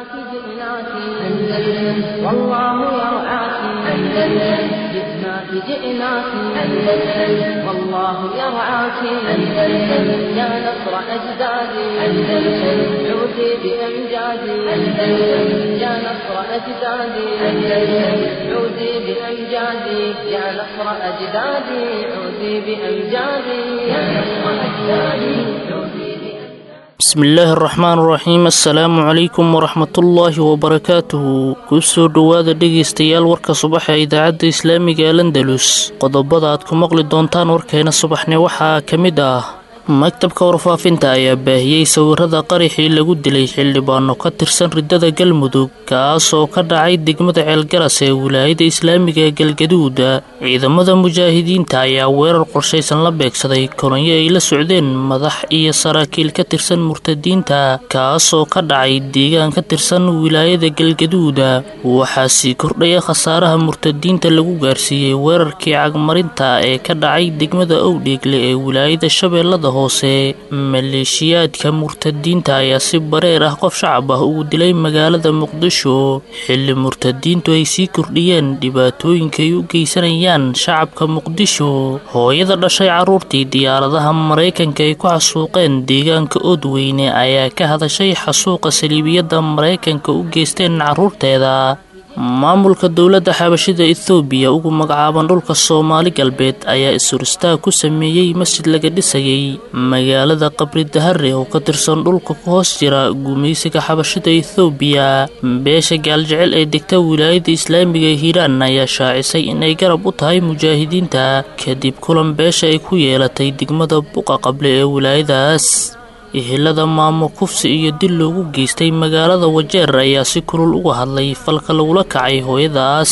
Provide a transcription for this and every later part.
جئناك جئناك أندلس والله يرعاك أندلس جئناك جئناك أندلس والله يرعاك أندلس يا نصر أجدادي أندلس عودي بأمجادي أندلس يا نصر أجدادي أندلس عودي بأمجادي يا نصر أجدادي عودي بأمجادي يا نصر أجدادي عودي بأمجادي bismillaahi araxmaan araxiim assalaamu calaykum waraxmatullaahi wabarakaatuhu ku soo dhowaada dhegaystayaal warka subaxa ee idaacadda islaamiga ee landalus qodobada aad ku maqli doontaan warkeena subaxni waxaa ka mid ah maktabka warfaafinta ayaa baahiyey sawirada qaraxii lagu dilay xildhibaano ka tirsan riddada galmudug kaas oo ka dhacay degmada ceelgaras ee wilaayada islaamiga ee galgaduuda ciidamada mujaahidiinta ayaa weerar qorshaysan la beegsaday kolonyo ay la socdeen madax iyo saraakiil ka tirsan murtadiinta kaasoo ka dhacay deegaan ka tirsan wilaayada galgaduuda waxaa sii kordhaya khasaaraha murtadiinta lagu gaarsiiyey weerarkii cagmarinta ee ka dhacay degmada owdheegle ee wilaayada shabeellada hoose maleeshiyaadka murtadiinta ayaa si bareer ah qof shacab ah ugu dilay magaalada muqdisho xilli murtadiintu ay sii kordhiyeen dhibaatooyinka ay u geysanayaan shacabka muqdisho hooyada dhashay carruurtii diyaaradaha maraykanka ay ku xasuuqeen deegaanka oodweyne ayaa ka hadashay xasuuqa saliibiyadda maraykanka u geysteen carruurteeda maamulka dowladda xabashida ethoobiya ugu magacaaban dhulka soomaali galbeed ayaa is-huristaag ku sameeyey masjid laga dhisayay magaalada qabri dahare oo ka tirsan dhulka ku hoos jira gumaysiga xabashida ethoobiya beesha gaaljecel ee degta wilaayada islaamiga ee hiiraan ayaa shaacisay inay garab u tahay mujaahidiinta kadib kulan beesha ay ku yeelatay degmada buqa qable ee wilaayadaas ehelada maamo kufsi iyo dil loogu geystay magaalada wajeer ayaa si kulul uga hadlay falka lagula kacay hooyadaas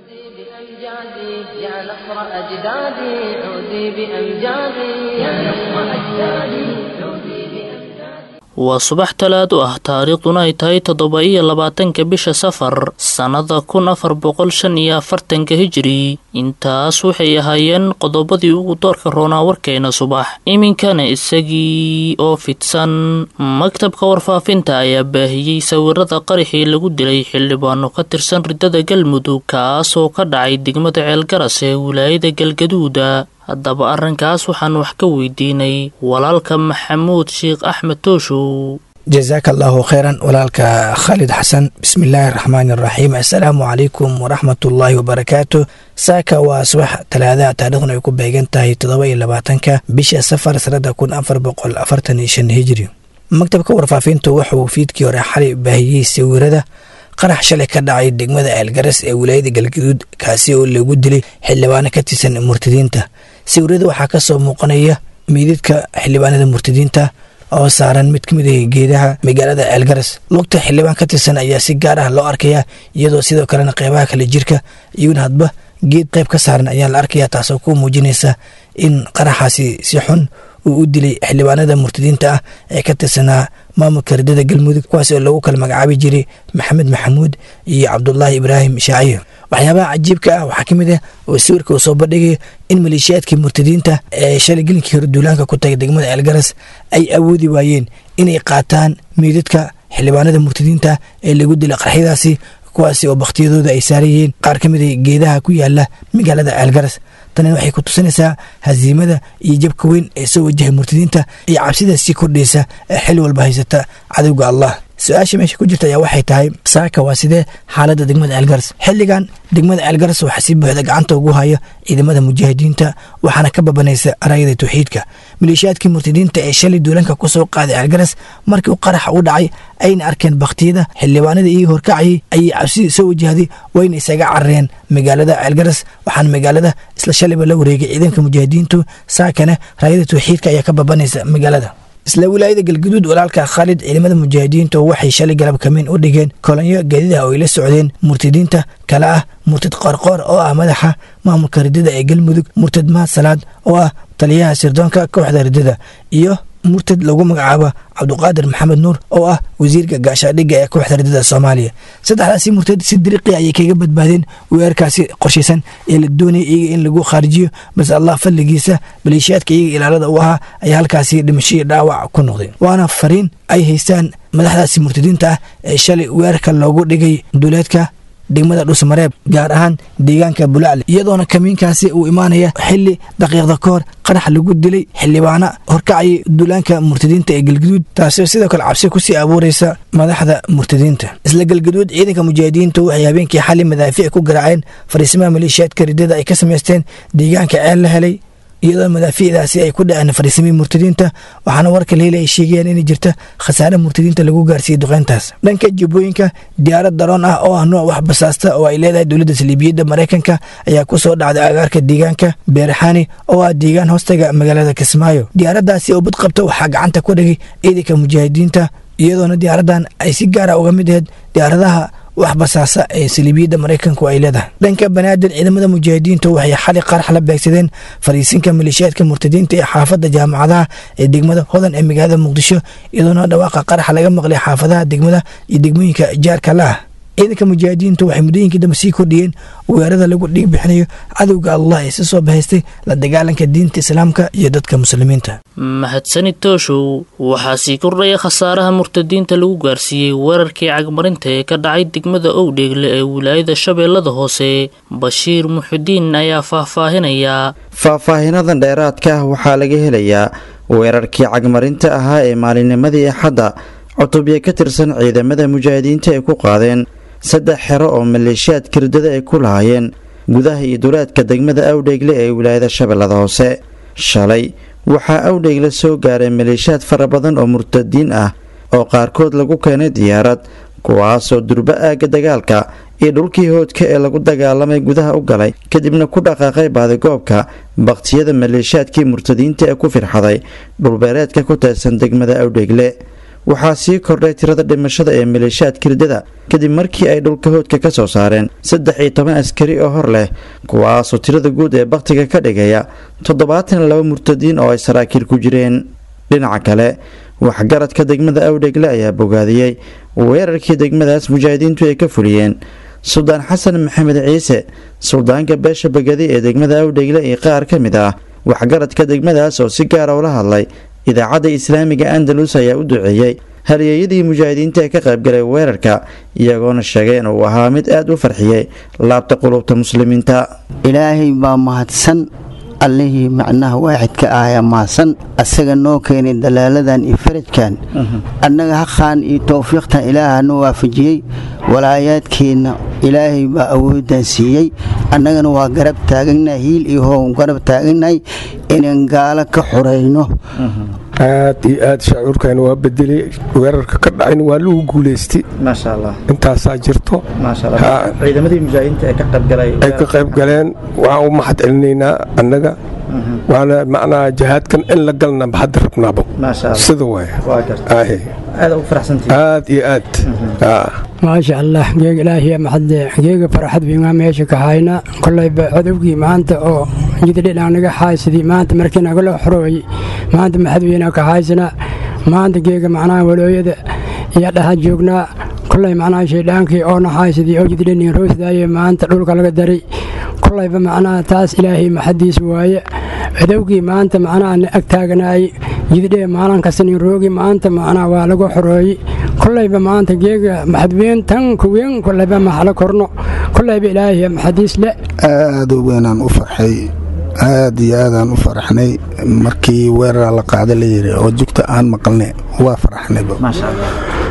بأمجادي يا نصر أجدادي عودي بأمجادي يا نصر أجدادي عودي بأمجادي waa subax talaado ah taariikhduna ay tahay toddoba iyo labaatanka bisha safar sannada kun afar boqol shan iyo afartanka hijiri intaas waxay ahaayeen qodobadii ugu doorka roonaa warkeena subax iminkana isagii oo fidsan maktabka warfaafinta ayaa baahiyey sawirada qaraxii lagu dilay xildhibaano ka tirsan riddada galmudug kaasoo ka dhacay degmada ceelgaras ee wilaayada galgaduuda haddaba arrinkaas waxaan wax ka weydiinay walaalka maxamuud sheekh axmed tooshow jasaaka allaahu kheyran walaalka khaalid xasan bismillaahi araxmaani araxiim assalaamu calaykum waraxmatullaahi wabarakaatu saaka waa subax talaadaha taariikhduna ay ku beegan tahay toddoba iyo labaatanka bisha safar sanada kun afar boqol afartan iyo shan hijiri maktabka warfaafintu wuxuu fiidkii hore xalay baahiyey sawirada qarax shalay ka dhacay degmada eelgaras ee wilaayada galgaduud kaasi oo lagu dilay xildhibaano ka tirsan murtadiinta sawirada waxaa ka soo muuqanaya meydadka xildhibaanada murtadiinta oo saaran mid ka mid ah geedaha magaalada ceelgaras lugta xildhibaan ka tirsan ayaa si gaar ah loo arkaya iyadoo sidoo kalena qeybaha kale jirka iyaguna hadba geed qayb ka saaran ayaa la arkaya taasoo ku muujinaysa in qaraxaasi si xun uu u dilay xildhibaanada murtadiinta ah ee ka tirsanaa maamulka riddada galmudug kuwaas oo lagu kala magacaabi jiray maxamed maxamuud iyo cabdulaahi ibraahim shaaciyo waxyaabaha cajiibka ah waxaa ka mid ah oo sawirka uu soo bandhigaya in maleeshiyaadkii murtadiinta ee shalay gelinkii hore duulaanka ku tagay degmada ceelgaras ay awoodi waayeen inay qaataan meydadka xildhibaanada murtadiinta ee lagu dilay qarxyadaasi kuwaasi oo bakhtiyadooda ay saarayeen qaar ka mid a geedaha ku yaala magaalada ceelgaras tanina waxay ku tusinaysaa hasiimada iyo jabka weyn ee soo wajahay murtadiinta iyo cabsida sii kordhaysa ee xil walba haysata cadowga allah su-aasha meesha ku jirta ayaa waxay tahay saaka waa sidee xaaladda degmada ceelgaras xilligan degmada ceelgaras waxaa si buuxda gacanta ugu haya ciidamada mujaahidiinta waxaana ka babanaysa araayada tawxiidka maleeshiyaadkii murtadiinta ee shalay duulanka ku soo qaaday ceelgaras markii qaraxa u dhacay ayna arkeen bakhtiyada xildhibaanada iyagii horkacayay ayay cabsidii soo wajahday wayna isaga carareen magaalada ceelgaras waxaana magaalada isla shalayba la wareegay ciidanka mujaahidiintu saakana raayada tawxiidka ayaa ka babanaysa magaalada isla wilaayada galguduud walaalka khaalid ciidamada mujaahidiinta waxay shalay galab kamiin u dhigeen kolonyo gaadidaha oo ay la socdeen murtadiinta kale ah murtad qoorqoor oo ah madaxa maamulka riddada ee galmudug murtad mahad salaad oo ah taliyaha sirdoonka kooxda riddada iyo murtad lagu magacaabo cabduqaadir maxamed nuur oo ah wasiirka gaashaadhigga ee kooxda ridada soomaaliya saddexdaasi murtad si diriqi ayay kaga badbaadeen weerarkaasi qorshaysan ee la doonaya iyaga in lagu khaarijiyo balse allah fadligiisa maleeshiyaadka iyaga ilaalada u ahaa ayaa halkaasi dhimashadii dhaawac ku noqday waana fariin ay haystaan madaxdaasi murtadiinta ah ee shalay weerarka loogu dhigay duleedka degmada dhusmareeb gaar ahaan deegaanka bulacle iyadoona kamiinkaasi uu imaanaya xili daqiiqda ka hor qarax lagu dilay xildhibaana horkacayay duulaanka murtadiinta ee galgaduud taasoo sidoo kale cabsi kusii abuuraysa madaxda murtadiinta isla galgaduud ciidanka mujaahidiinta waxay habeenkii xali madaafiic ku garaaceen fariisimaha maleeshiyaadka ridada ay ka samaysteen deegaanka ceel la helay iyadoo madaafiicdaasi ay ku dhaceen fariisimihii murtadiinta waxaana warka leeli ay sheegayaan inay jirta khasaare murtadiinta lagu gaarsiiyey duqeyntaas dhanka jubbooyinka diyaarad daroon ah oo ah nooc wax basaasta oo ay leedahay dowladda saliibiyadda maraykanka ayaa ku soo dhacday agaarka deegaanka beeraxaani oo ah deegaan hoostaga magaalada kismaayo diyaaraddaasi oo bad qabta waxaa gacanta ku dhigay ciidanka mujaahidiinta iyadoona diyaaraddan ay si gaara uga mid ahayd diyaaradaha wax basaasa ee saliibiyadda maraykanku ay leedahay dhanka banaadir ciidamada mujaahidiinta waxay xali qarax la beegsadeen fariisinka maleeshiyaadka murtadiinta ee xaafadda jaamacadaha ee degmada hodan ee magaalada muqdisho iyadoona dhawaaqa qaraxa laga maqlay xaafadaha degmada iyo degmooyinka jaarka la ah ciidanka mujaahidiintu waxay muddooyinkii dambe sii kordhiyeen weerarada lagu dhiig bixinayo cadowga allah ee si soo bahaystay la dagaalanka diinta islaamka iyo dadka muslimiinta mahadsanid tooshow waxaa sii kordhaya khasaaraha murtadiinta lagu gaarsiiyey weerarkii cagmarinta ee ka dhacay degmada owdheegle ee wilaayada shabeellada hoose bashiir muxudiin ayaa faahfaahinaya faahfaahinadan dheeraadka ah waxaa laga helayaa weerarkii cagmarinta ahaa ee maalinnimadii axadda cutubya ka tirsan ciidamada mujaahidiinta ay ku qaadeen saddex xero oo maleeshiyaad kirdada ay ku lahaayeen gudaha iyo duleedka degmada awdheegle ee wilaayada shabeellada hoose shalay waxaa awdheegle soo gaaray maleeshiyaad fara badan oo murtadiin ah oo qaarkood lagu keenay diyaarad kuwaasoo durbo aagga dagaalka iyo dhulkii hoodka ee lagu dagaalamay gudaha u galay kadibna ku dhaqaaqay baadigoobka baktiyada maleeshiyaadkii murtadiinta ee ku firxaday dhulbeereedka ku teedsan degmada awdheegle waxaa sii kordhay tirada dhimashada ee maleeshiyaad kirdada kadib markii ay dhulka hoodka ka soo saareen saddex iyo toban askari oo hor leh kuwaasoo tirada guud ee bakhtiga ka dhigaya toddobaatan iyo laba murtadiin oo ay saraakiil ku jireen dhinaca kale waxgaradka degmada awdheegle ayaa bogaadiyey weerarkii degmadaas mujaahidiintu ay ka fuliyeen suldaan xasan maxamed ciise suldaanka beesha bagadi ee degmada awdheegle iyo qaar ka mid ah waxgaradka degmadaas oo si gaara ula hadlay idaacadda islaamiga andalus ayaa u duceeyey halyeeyadii mujaahidiinta ee ka qaybgalay weerarka iyagoona sheegay inuu ahaa mid aad u farxiyey laabta qulubta muslimiinta ilaahay baa mahadsan allihii macnaha waaxidka ahayaa mahadsan asaga noo keenay dalaaladan iyo farajkan annaga haqaan iyo towfiiqtan ilaahana waafajiyey walaayaadkeenna ilaahay baa awooddan siiyey annagana waa garab taaganahay hiil iyo hoow garab taaganahay inaan gaalo ka xurayno aad iyo aad shaacuurkan waa bedelay weerarka ka dhacayna waa lagu guulaystay maasha allah intaasaa jirto maasha allah ciidamadii mujaahidiinta ee ka qaybgalay ay ka qayb galeen waxaan u mahad celinaynaa annaga waana macnaha jihaadkan in la galna hadda rabnaabo maasha allah sida waay waa garta aahe aad ugu faraxsantihiin aad iyo aad aa maasha allah geeg ilaahiya maxadle geega farxad wiingaa meesha ka hayna kolayba codowgii maanta oo jidadhidhaan naga haaysadii maanta markii nagala xorooy maanta maxadweyna ka haysana maanta geega macnaha walooyada iyo dhaha joognaa kolay macnaha shaydhaankii oona haaysadii oo jidadhinin roosdaaye maanta dhulka laga daray kolayba macnaha taas ilaahay maxadiis waaye codowgii maanta macnaha na ag taaganaay jidadhee maalin kastanin roogi maanta macnaha waa lagu xorooyey kolayba maanta geega maxadweyn tan kuweyn kolayba maxala korno kolayba ilaahay maxadiis le aad u weynaan u farxay aad iyo aadaan u faraxnay markii weeraraa la qaada la yiri oo jugta aan maqalnay waa faraxnayba maasha allah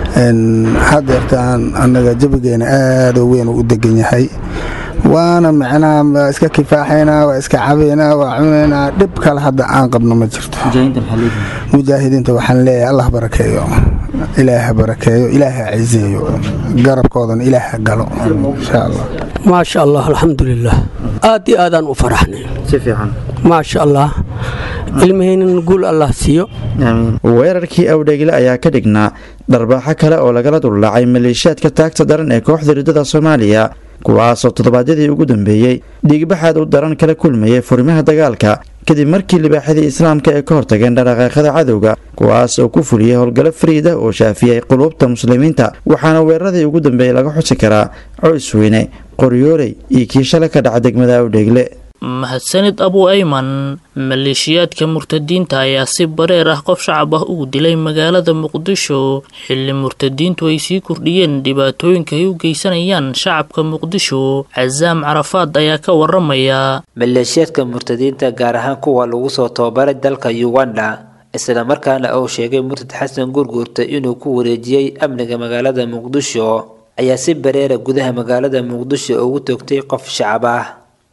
hadeertaan annaga jabigeena aad u weyn u degan yahay waana macnaha waa iska kifaaxaynaa waa iska cabaynaa waa cunaynaa dhib kale hadda aan qabno ma jirto mujaahidiinta maxaa leeyihiin mujaahidiinta waxaan leeyahay allah barakeeyo ilaaha barakeeyo ilaaha ciseeyo garabkoodana ilaaha galo insha allah maasha allah alxamdulilah aad iyo aadaan u faraxnay si fiican maasha allah ilmahaynan guul allah siiyo aamiin weerarkii awdheegle ayaa ka dhignaa dharbaaxo kale oo lagala duldhacay maleeshiyaadka taagta daran ee kooxda riddada soomaaliya kuwaasoo toddobaadyadii ugu dambeeyey dhiigbaxaad u daran kala kulmayay furimaha dagaalka kadib markii libaaxadii islaamka ay ka hortageen dhaqaaqyada cadowga kuwaas oo ku fuliyey howlgallo fariid ah oo shaafiyey quluubta muslimiinta waxaana weeraradii ugu dambeeyey laga xusi karaa coysweyne qoryooley iyo kii shalay ka dhaca degmada awdheegle mahadsanid abu ayman maleeshiyaadka murtadiinta ayaa si bareer ah qof shacab ah ugu dilay magaalada muqdisho xilli murtadiintu ay sii kordhiyeen dhibaatooyinka ay u geysanayaan shacabka muqdisho casaam carafaad ayaa ka waramaya maleeshiyaadka murtadiinta gaar ahaan kuwa lagu soo tababaray dalka uganda islamarkaana uu sheegay murtad xasan gurguurta inuu ku wareejiyey amniga magaalada muqdisho ayaa si bareera gudaha magaalada muqdisho ugu toogtay qof shacab ah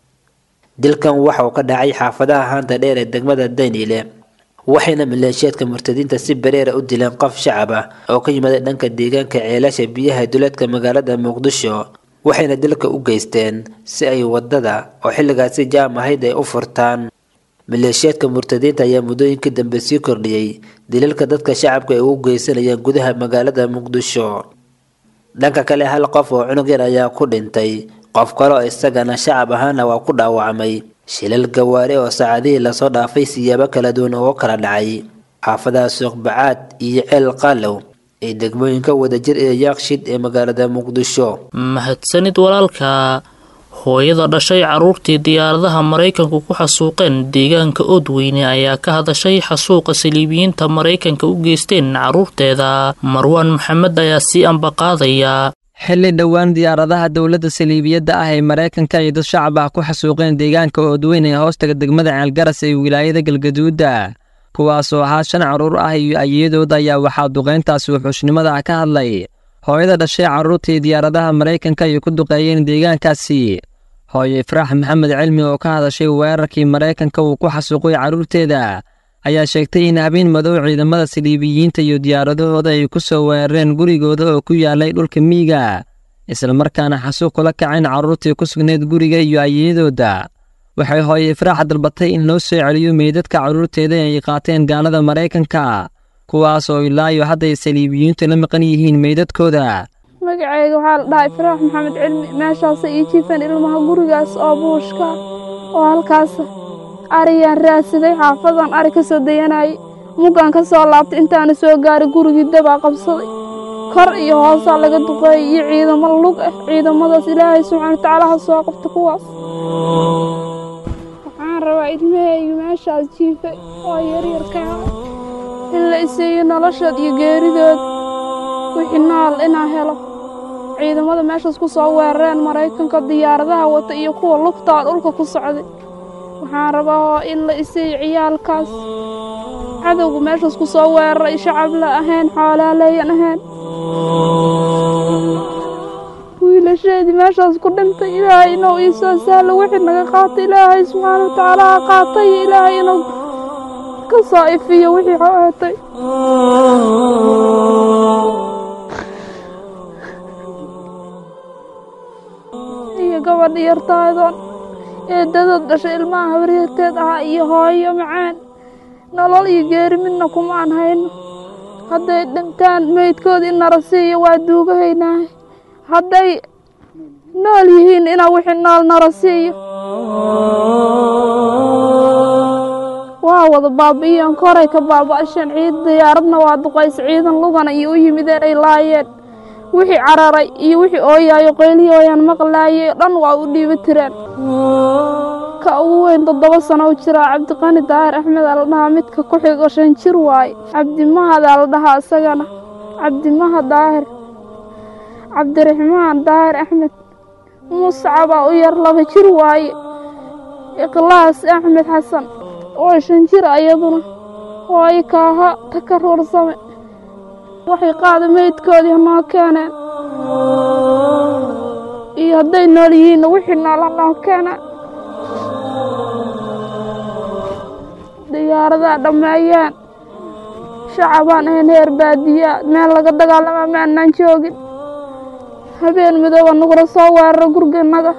dilkan waxa uu ka dhacay xaafadaha haanta dheer ee degmada daynile waxayna maleeshiyaadka murtadiinta si bareera u dileen qof shacab ah oo ka yimaaday dhanka deegaanka ceelasha biyaha duleedka magaalada muqdisho waxayna dilka u geysteen si ay wadada oo xilligaasi jaam ahayd ay u furtaan maleeshiyaadka murtadiinta ayaa muddooyinkii dambe sii kordhiyey dilalka dadka shacabka ay ugu geysanayaan gudaha magaalada muqdisho dhanka kale hal qof oo cunug yar ayaa ku dhintay qof kale oo isagana shacab ahaana waa ku dhaawacmay shilal gawaare oo saacadihii lasoo dhaafay siyaabo kala duwan oo kala dhacay xaafadaha suuqbacaad iyo ceel qaalow ee degmooyinka wadajir ee yaaqshid ee magaalada muqdisho mahadsanid walaalka hooyada dhashay carruurtii diyaaradaha maraykanku ku xasuuqeen deegaanka oodweyne ayaa ka hadashay xasuuqa saliibiyiinta maraykanka u geysteen carruurteeda marwaan maxamed ayaa sii ambaqaadaya xilli dhowaan diyaaradaha dowladda saliibiyadda ah ee maraykanka iyo dad shacab ah ku xasuuqeen deegaanka oodweyne ee hoostaga degmada ceelgaras ee wilaayada galgaduudda kuwaasoo ahaa shan carruur ah iyo ayadooda ayaa waxaa duqayntaasi wuxuushnimada ah ka hadlay hooyada dhashay carruurtii diyaaradaha maraykanka ay ku duqeeyeen deegaankaasi hooyo ifraax maxamed cilmi oo ka hadashay weerarkii maraykanka uu ku xasuuqay carruurteeda ayaa sheegtay in habeen madow ciidamada saliibiyiinta iyo diyaaradahooda ay ku soo weerareen gurigooda oo ku yaalay dhulka miyiga islamarkaana xasuuq kula kaceen carruurtii ku sugnayd guriga iyo ayadooda waxay hooye ifraax dalbatay in loo soo celiyo meydadka carruurteeda ay qaateen gaalada maraykanka kuwaas oo ilaayo hadday saliibiyiintu la maqan yihiin meydadkooda magacayga waxaa la dhahaa ifraax maxamed cilmi meeshaasa ii jiifeen ilmaha gurigaas oo buushka oo halkaas ariyaan raadsaday xaafadan ari ka soo dayanayay muggaan ka soo laabtay intaana soo gaaray gurigii dabaa qabsaday kor iyo hoosaa laga duqeeyay iyo ciidamo lug ah ciidamadaas ilaahay subxaana watacaala ha soo qabta kuwaas waxaan rabaa ilmahayga meeshaas jiifay oo yaryarkaa in la iseeyo noloshood iyo geeridood wixii nool inaan helo ciidamada meeshaas ku soo weerareen maraykanka diyaaradaha wata iyo kuwa lugtaa dhulka ku socday waxaan rabaa in la iseeyo ciyaalkaas cadowga meeshaas ku soo weeraray shacab la ahayn xoolaaleeyan ahayn wiilasheedii meeshaas ku dhintay ilaahay inuu ii soo sahlo wixii naga qaatay ilaahay subxaana watacaala ha qaatay ilaahay inuu ka soo ifiyo wixii xoeetay iyo gabadha yartaadoon eeddadood dhashay ilmaha habaryarteed ahaa iyo hooyo macaan nolol iyo geeri midna kuma aan hayno hadday dhintaan meydkooda in nara siiyo waa duugahaynahay hadday nool yihiin inaa wixii nool nara siiyo waa wada baabi'iyeen koray ka baaba'asheen ciid diyaaradna waa duqaysa ciidan lugana iyo u yimideen ay laayeen wixii cararay iyo wixii ooyaayo qeylihii ooyaan maqlaayay dhan waa u dhiiba tireen ka ugu weyn toddoba sano u jiraa cabdiqani daahir axmed aa la dhahaa midka ku xigo shan jir waaye cabdimahadaa la dhahaa isagana cabdimaha daahir cabdiraxmaan daahir axmed muscabaa u yar laba jir waaye ikhlaas axmed xasan oo shan jir ayaduna waayo kaaha takar warsame waxay qaada meydkoodii hanoo keeneen iyo hadday nool yihiinna wixii nool hanoo keeneen diyaaradaa dhammeeyeen shacabaan ahayn heer baadiyaa meel laga dagaalama ma annaan joogin habeen midooba nagula soo weeraro guriganaga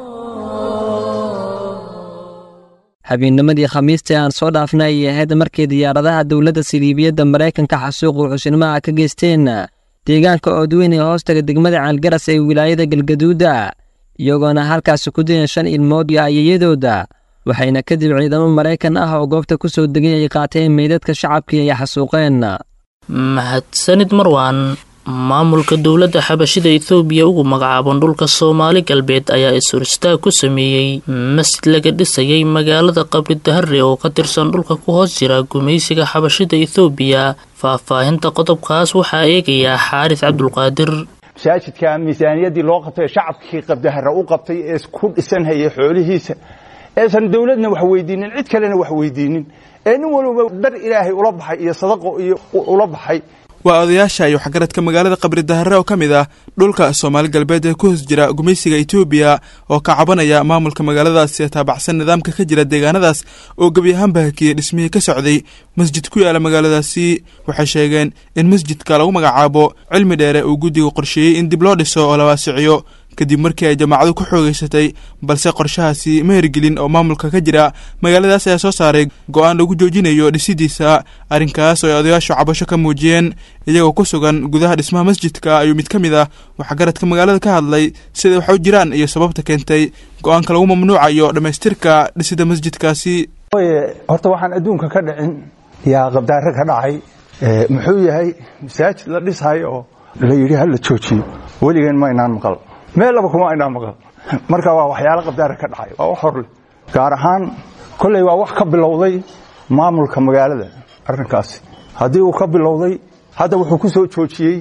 habeennimadii khamiistii aan soo dhaafnay ayay ahayd markii diyaaradaha dowladda siliibiyadda maraykanka xasuuqu xushnimaha ka geysteen deegaanka oodweyn ee hoostaga degmada caalgaras ee wilaayada galgaduuda iyagoona halkaasi ku dileen shan ilmood iyo ayayadooda waxayna kadib ciidamo maraykan ah oo goobta ku soo degay ay qaateen meydadka shacabkii ay xasuuqeen mahadsanid marwan maamulka dowladda xabashida ethoobiya ugu magacaaban dhulka soomaali galbeed ayaa is-horistaag ku sameeyey masjid laga dhisayay magaalada qabri dahare oo ka tirsan dhulka ku hoos jira gumaysiga xabashida ethoobiya faahfaahinta qodobkaas waxaa eegayaa xaaris cabdulqaadir masaajidka miisaaniyaddii loo qabtay ee shacabkii qabdahara u qabtay ee ku dhisanhayay xoolihiisa eesan dowladna wax weydiinin cid kalena wax weydiinin ee nin walba dar ilaahay ula baxay iyo sadaqo iyo ula baxay waa odayaasha iyo waxgaradka magaalada qabri dahare oo ka mid ah dhulka soomaali galbeed ee ku hoos jira gumaysiga etoobiya oo ka cabanaya maamulka magaaladaasi ee taabacsan nidaamka ka jira deegaanadaas oo gebi ahaanba hakiyey dhismihii ka socday masjid ku yaala magaaladaasi waxay sheegeen in masjidka lagu magacaabo cilmi dheere uu guddiga qorsheeyey in dib loo dhiso oo la waasiciyo kadib markii ay jamaacadu ku xoogeysatay balse qorshahaasi ma hirgelin oo maamulka ka jira magaaladaas ayaa soo saaray go-aan lagu joojinayo dhisidiisa arrinkaas oo ay odayaashu cabasho ka muujiyeen iyagoo ku sugan gudaha dhismaha masjidka ayuu mid ka mid ah waxgaradka magaalada ka hadlay siday wax u jiraan iyo sababta keentay go-aanka lagu mamnuucayo dhammaystirka dhisida masjidkaasi horta waxaan adduunka ka dhicin yaa qabdaare ka dhacay muxuu yahay masaajid la dhisayo oo la yidhi hala joojiyo weligeen ma inaan maqal meel laba kuma aynaa maqal marka waa waxyaalo qabdaara ka dhacay waa wax horle gaar ahaan kolley waa wax ka bilowday maamulka magaalada arrinkaasi haddii uu ka bilowday hadda wuxuu ku soo joojiyey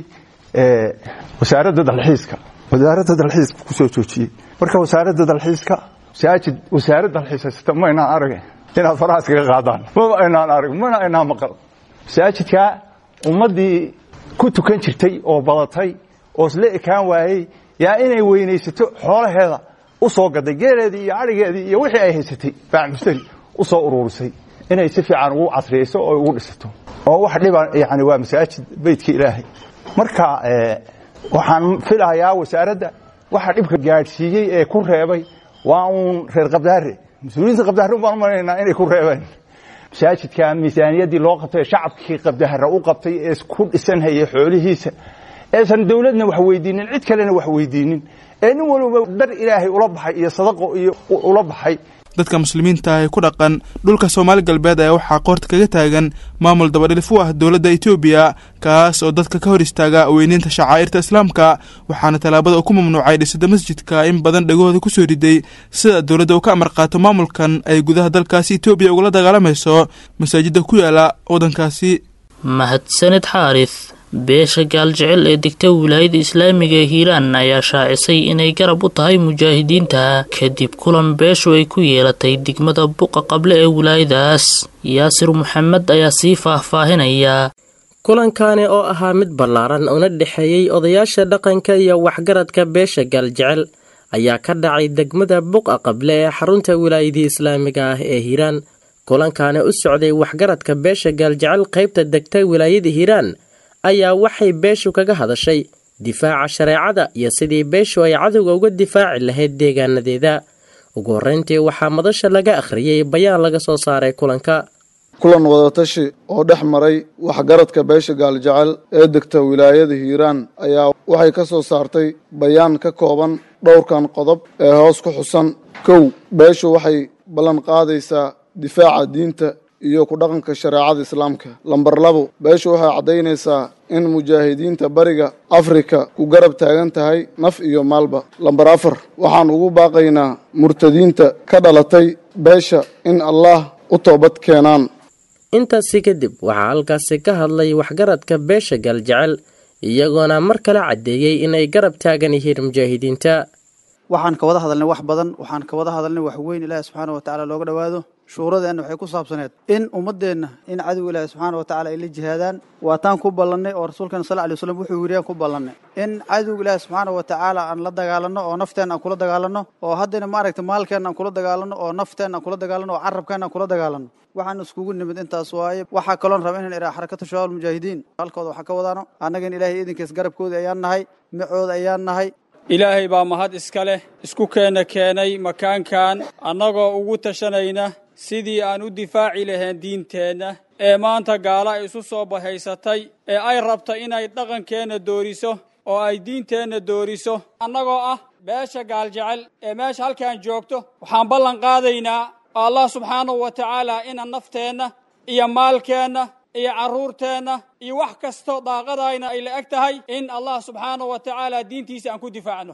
wasaaradda dalxiiska wasaaradda dalxiiska ku soo joojiyey marka wasaaradda dalxiiska masaajid wasaarad dalxiis haysata ma aynaan arag inaad faraha iskaga qaadaan mama aynaan arag mana aynaan maqal masaajidka ummaddii ku tukan jirtay oo badatay oo isla ekaan waayey yaa inay weynaysato xoolaheeda u soo gaday geeleedii iyo adhigeedii iyo wixii ay haysatay bacmushtari u soo uruurisay inay si fiican ugu casriyeyso oo ugu dhisato oo wax dhiba yani waa masaajid beydka ilaahay marka waxaan filayaa wasaaradda waxa dhibka gaadhsiiyey ee ku reebay waa uun reer qabdaare mas-uuliyiinta qabdaare baan u maleynaynaa inay ku reebeen masaajidka miisaaniyaddii loo qabtay ee shacabkii qabdahara u qabtay ee ku dhisanhayay xoolihiisa eesan dowladna wax weydiinin cid kalena wax weydiinin ee nin walba dar ilaahay ula baxay iyo sadaqo iyo ula baxay dadka muslimiinta ah ee ku dhaqan dhulka soomaali galbeed ayaa waxaa qoorta kaga taagan maamul dabadhilif u ah dowladda etoobiya kaas oo dadka ka hor istaaga weyneynta shacaa'irta islaamka waxaana tallaabada uu ku mamnuucay dhisida masjidka in badan dhegahooda ku soo riday sida dowladda uu ka amar qaato maamulkan ay gudaha dalkaasi etoobiya ugula dagaalamayso masaajidda ku yaala waddankaasi mahadsanid xaaris beesha gaaljecel ee degta wilaayada islaamiga ee hiiraan ayaa shaacisay inay garab u tahay mujaahidiinta kadib kulan beeshu ay ku yeelatay degmada buqa qable ee wilaayadaas yaasir maxamed ayaa sii faahfaahinaya kulankani oo ahaa mid ballaaran una dhexeeyey odayaasha dhaqanka iyo waxgaradka beesha gaaljecel ayaa ka dhacay degmada buqa qable ee xarunta wilaayadii islaamiga ah ee hiiraan kulankani u socday waxgaradka beesha gaaljecel qaybta degta wilaayada hiiraan ayaa waxay beeshu kaga hadashay difaaca shareecada iyo sidii beeshu ay cadowga uga difaaci lahayd deegaanadeeda ugu horreyntii waxaa madasha laga akhriyey bayaan laga soo saaray kulanka kulan wadatashi oo dhex maray waxgaradka beesha gaaljecel ee degta wilaayada hiiraan ayaa waxay ka soo saartay bayaan ka kooban dhowrkan qodob ee hoos ku xusan kow beeshu waxay ballan qaadaysaa difaaca diinta iyo ku dhaqanka shareecada islaamka lambar labo beeshu waxay caddaynaysaa in mujaahidiinta bariga afrika ku garab taagan tahay naf iyo maalba lambar afar waxaan ugu baaqaynaa murtadiinta ka dhalatay beesha in allah u toobad keenaan intaasi kadib waxaa halkaasi ka hadlay waxgaradka beesha galjecel iyagoona mar kale caddeeyey inay garab taagan yihiin mujaahidiinta waxaan ka wada hadalnay wax badan waxaan ka wada hadalnay wax weyn ilaahi subxaana wa tacaala looga dhowaado shuuradeenna waxay ku saabsaneed in ummadeenna in cadow ilaahi subxaana wa tacala ay la jihaadaan waataan ku ballannay oo rasuulkeena sal ly waslam wuxuu yidhi aan ku ballannay in cadowga ilaahi subxaana wa tacaala aan la dagaalanno oo nafteenna aan kula dagaalanno oo haddana maaragta maalkeenna aan kula dagaalanno oo nafteenna aan kula dagaalanno oo carabkeenna aan kula dagaalanno waxaan iskugu nimid intaas waaye waxaa kaloon raba inaan idhaha xarakatu shabaab mujaahidiin halkooda waxaa ka wadaano annagana ilaahay idinkiis garabkooda ayaan nahay macooda ayaan nahay ilaahay baa mahad iska leh isku keena keenay makaankan annagoo ugu tashanayna sidii aan u difaaci lahayn diinteenna ee maanta gaala ay isu soo bahaysatay ee ay rabta inay dhaqankeenna dooriso oo ay diinteenna dooriso annagoo ah beesha gaaljecel ee meesha halkaan joogto waxaan ballan qaadaynaa allah subxaanahu wa tacaala inaan nafteenna iyo maalkeenna iyo carruurteenna iyo wax kasto daaqadayna ay la eg tahay in allah subxaanahu wa tacaala diintiisa aan ku difaacno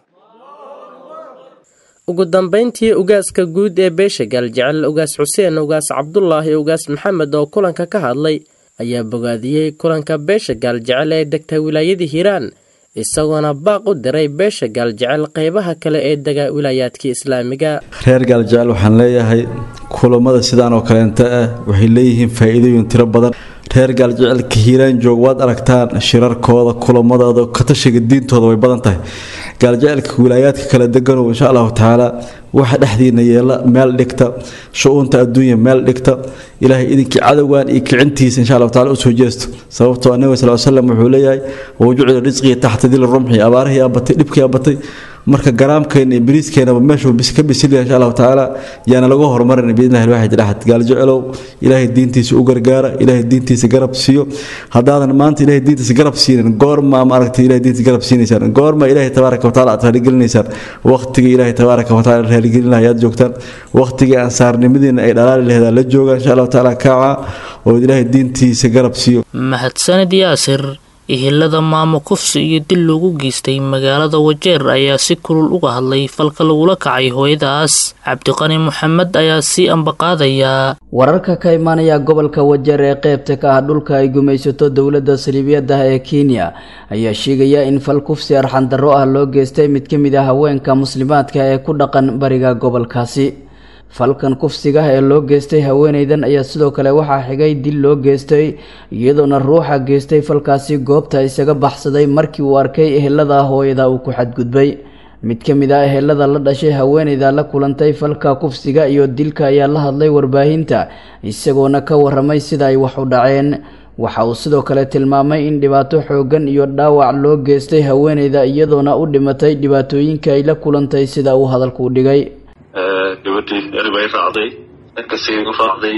ugu dambayntii ugaaska guud ee beesha gaaljecel ugaas xuseen ugaas cabdulaahi ugaas maxamed oo kulanka ka hadlay ayaa bogaadiyey kulanka beesha gaaljecel ee degta wilaayada hiiraan isagoona baaq u diray beesha gaaljecel qeybaha kale ee dega wilaayaadka islaamiga reer gaaljecel waxaan leeyahay kulammada sidaan oo kaleenta ah waxay leeyihiin faa'iidooyin tiro badan reer gaaljecelka hiiraan joog waad aragtaan shirarkooda kulamadooda katashiga diintooda way badan tahay gaaljecelka wilaayaadka kala deganow insha allahu tacaala waxa dhexdiina yeela meel dhigta shu-uunta adduunya meel dhigta ilaahay idinkii cadowgan iyo kicintiisa insha allahu tacala usoo jeesto sababtoo anabi sal slam wuxuu leeyahay wajucila risqii taxta dili rumxi abaarihii abatay dhibkii abatay marka garaamkeena iyo bariiskeenaba meeshuu ka bisilya insha allahu tacaala yaana lagu horumarin biidnillahi alwaxid axad gaaljecelow ilaahay diintiisa u gargaara ilaahay diintiisa garab siiyo haddaadan maanta ilaahay diintiisa garab siinin goorma maaragtay ilahay diintiisa garab siinaysaan goorma ilaahay tabaaraka wataala aad raaligelinaysaan waqtigii ilaahay tabaaraka wataala raaligelin ayaad joogtaan waqtigii ansaarnimadiina ay dhalaali laheed la joogaan insha allahu tacaala kaaca oo ilaahay diintiisa garab siiyo mahadsanid yaasir ihilada maamo kufsi iyo dil loogu geystay magaalada wajeer ayaa si kulul uga hadlay falka lagula kacay hooyadaas cabdiqani moxamed ayaa sii ambaqaadayaa wararka ka imaanaya gobolka wajeer ee qeybta ka ah dhulka ay gumaysato dowladda saliibiyadda ee kenya ayaa sheegaya in fal kufsi arxandarro ah loo geystay mid ka mid ah haweenka muslimaadka ee ku dhaqan bariga gobolkaasi falkan kufsiga ee loo geystay haweeneydan ayaa sidoo kale waxaa xigay dil loo geystay iyadoona ruuxa geystay falkaasi goobta isaga baxsaday markii uu arkay ehelada hooyada uu ku xadgudbay mid ka mid ah ehelada la dhashay haweeneyda la kulantay falka kufsiga iyo dilka ayaa la hadlay warbaahinta isagoona ka waramay sida ay wax u dhaceen waxa uu sidoo kale tilmaamay in dhibaato xooggan iyo dhaawac loo geystay haweeneyda iyadoona u dhimatay dhibaatooyinka ay la kulantay sida uu hadalku u dhigay gabadhii eri bay raacday erkasii u raacday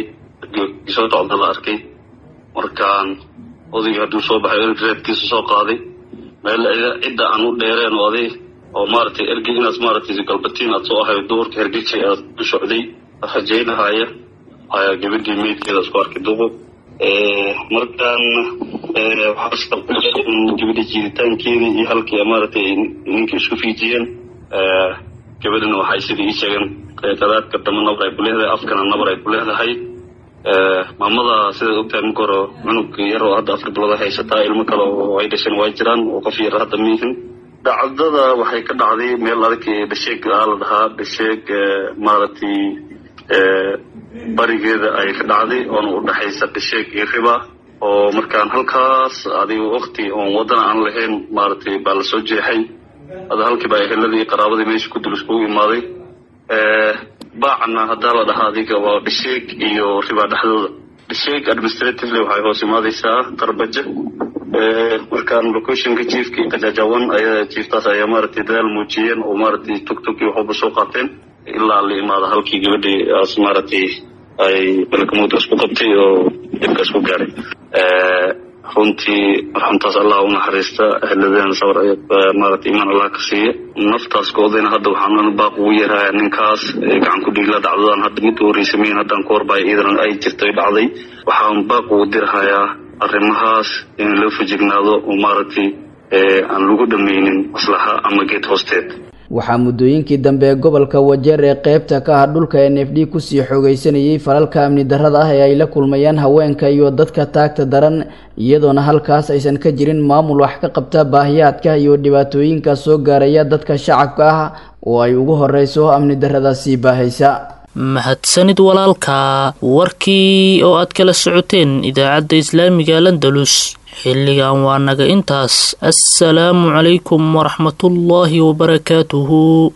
soo socda la arkay markaan odaygii hadduu soo baxay erig reebkiisa soo qaaday meel cidda aan u dheereen oo aday oo maaragtay ergey inaad maaragtay galbatiin aad soo ahay duurka hergejay aad u socday rajaynahaya ayaa gabadhii meydkeeda isku arkay duqub markaan gabadha jiiditaankeedii iyo halkii maaragtay ninkii isku fiijiyeen gabadhina waxay sidii ii sheegeen qadaadka dama nabar ay ku leedahay afkana nabar ay ku leedahay maamada sidaad ogtahay marka hore cunug yar oo hadda afar bilood ay haysataa ilmo kale oo ay dhasheen waa jiraan oo qof yar hadda miihin dhacdada waxay ka dhacday meel adag dhasheeg aa la dhahaa dhasheeg maaragtay barigeeda ay ka dhacday oona u dhexaysa dhasheeg iyo riba oo markaan halkaas adiga wakti oon wadana aan lahayn maaragtay baa lasoo jeexay ada halkiiba eheladii qaraabadii meesha ku dul iskugu imaaday baacna haddaa la dhahaa adiga waa dhasheeg iyo riba dhexdooda dhasheeg administratively waxay hoos imaadaysaa qarbajo markaan locationka jiefkii qajajawan ayaa jiiftaas ayaa maaragtay dadaal muujiyeen oo maaragtay tugtug iyo waxuba soo qaateen ilaa la imaada halkii gabadhii aas maaragtay ay balakamuudka isku qabtay oo dhibka isku gaaray runtii raxmtaas allah u naxariista ahladeen sabar maaragtay imaan allah ka siiya naftaas koodayna hadda waxaan baaq ugu yeerayaa ninkaas gacan ku dhigla dhacdadan hadda mid horeysa miin haddaan ku horbaya iidan ay jirtay dhacday waxaan baaq ugu dirhayaa arrimahaas in loo fajignaado oo maaragtay aan lagu dhammaynin maslaxa ama geed hoosteed waxaa muddooyinkii dambe gobolka wajeer ee qeybta ka ah dhulka n f d kusii xoogaysanayay falalka amni darrada ah ee ay la kulmayaan haweenka iyo dadka taagta daran iyadoona halkaas aysan ka jirin maamul wax ka qabta baahiyaadka iyo dhibaatooyinka soo gaaraya dadka shacabka ah oo ay ugu horeyso amni darrada sii baahaysa mahadsanid walaalka warkii oo aad kala socoteen idaacadda islaamiga landalus xilligan waa naga intaas assalaamu calaykum waraxmatullaahi wabarakaatuhu